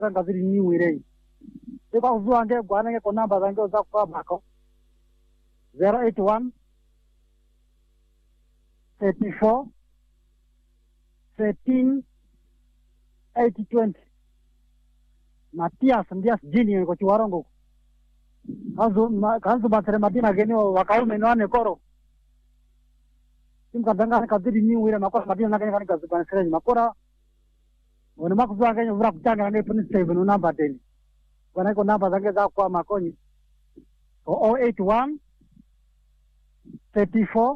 zanga ziri niwirei ikwakuzuwange gwanenge ko namba zange zakukwabako zero eight one thirty four thirteen eighty twenty matias ndias jini ko chiwarongo kanzu ma- kanzu batere madina geni wakaume nwane koro simkadangane kadiri niwire makora madina nakene kani kazubanisireni makora one makuzuwange vura kuchanga nane puni seven unamba deni kwanako namba zange zakwa makonyi o eight one thirty four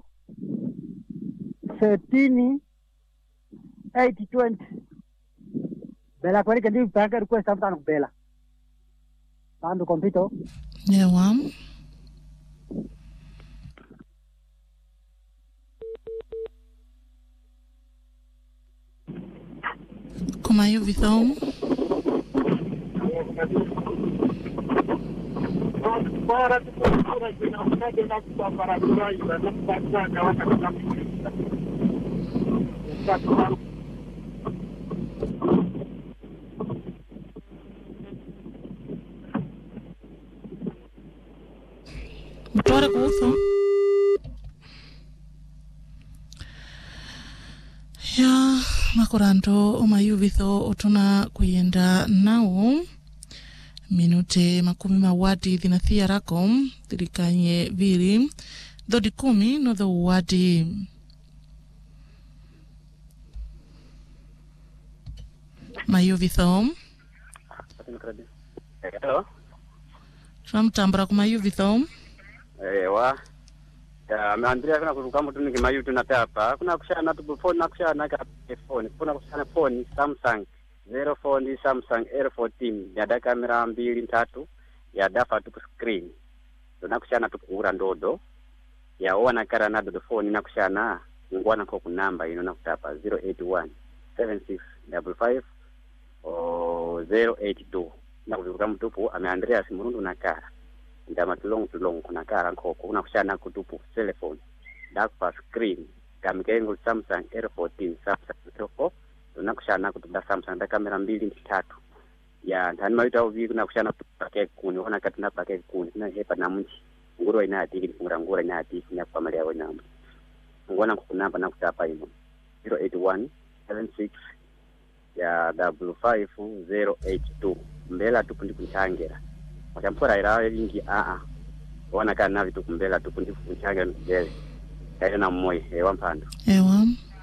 thirteen eight twenty bela kwerike ndi pange request amtano kubela pandu kompito ewa kumayo vithom mutware kuutho ya makoranto omayuvitho otuna kuyenda nawo minute makumi mawadi thinathia rako thirikanye viri thodi kumi notho wadi mayuvitho Hello. tunamtambura kumayuvitho Ewa. Ya, meandria kuna kuruka mtu ni kimayu tunatapa. Kuna kushana tu phone na kushana ka phone. Kuna kushana phone Samsung 0 phone Samsung R14 ya da kamera mbili tatu ya dafa tu screen. Tuna kushana tu kura ndodo. Ya ona kara na dodo phone na kushana ngwana kwa kunamba ino na kutapa 081 7655 o 082 na kuruka mtupu ameandria simurundu na kara ndama tulongo tulongo kuna kara nkoko kuna kushana kutupu telephone dakpa screen kamikengo samsung r14 samsung r4 tuna kushana kutuda samsung da kamera mbili tatu ya ntani maita uvi kuna kushana pake kuni ona kati na pake kuni na hepa na mchi nguro ina atiki ngura ngura ina atiki nya kwa mali yawe namba ngona kukunamba na kutapa imo 081 76 ya double five zero eight two mbela tupu ndikunchangera wachampora ila lingi aa wana kana vitu kumbela tupu ndikunchangera mbele kaile na mmoja ewa mpando ewa